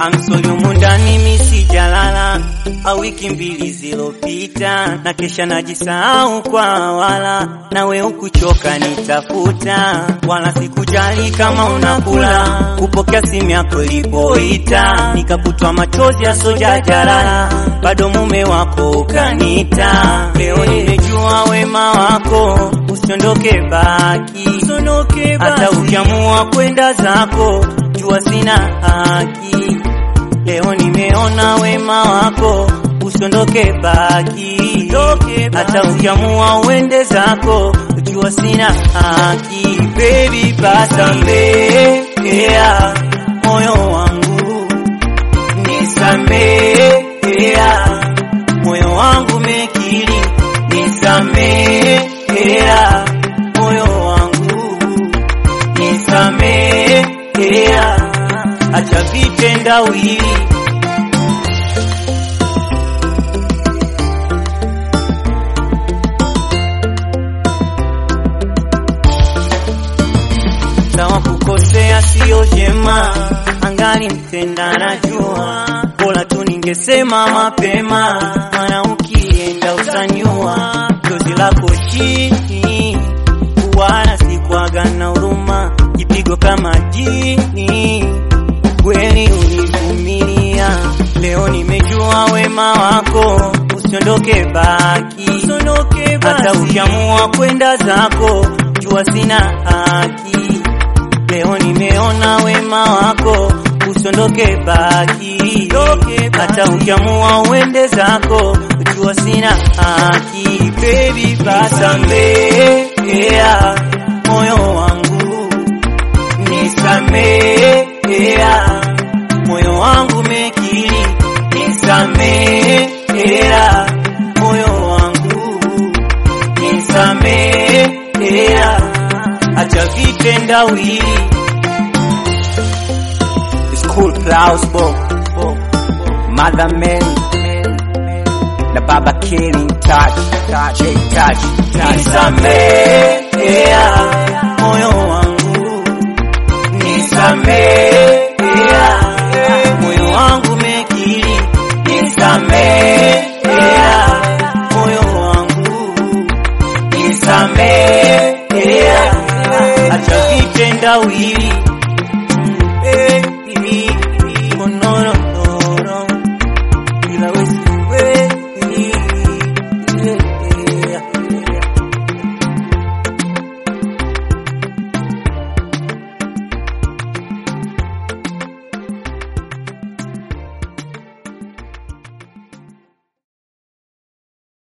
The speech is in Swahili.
amsori humu ndani misijalala au wiki mbili zilopita, na kesha najisahau kwa wala nawe ukuchoka nitafuta, wala sikujali kama unakula kupokea simu yako ilipoita, nikakutwa machozi yasojajalala, bado mume wako ukaniita. Leo nimejua wema wako, usiondoke baki, hata ukiamua kwenda zako, jua sina haki. Leo nimeona wema wako, usiondoke baki, hata ukiamua uende zako, jua sina haki. Baby, basamehea moyo wangu, nisamehea moyo wangu mekili, nisamehea moyo wangu, nisamehea acha vitendawili sawa, kukosea siyo jema, angali mtenda najua, bora tu ningesema mapema, maana ukienda utanyua jozi lako chini, wala sikwaga na huruma, kipigo kama jini, kweli univumilia. Leo nimejua wema wako, usiondoke baki, hata ukiamua kwenda zako, jua sina haki. Leo nimeona wema wako, usiondoke baki, hata ukiamua uende zako, jua sina haki. Baby, basamehea moyo wangu, nisamehea moyo wangu mekili, nisamehea moyo wangu, nisamehea acha vitendawili School Plaus Bo Mother Man na Baba Killing Touch J Touch nisamehea moyo wangu, nisamehea moyo wangu mekili, nisamehea moyo wangu, nisamehea acha vitendawili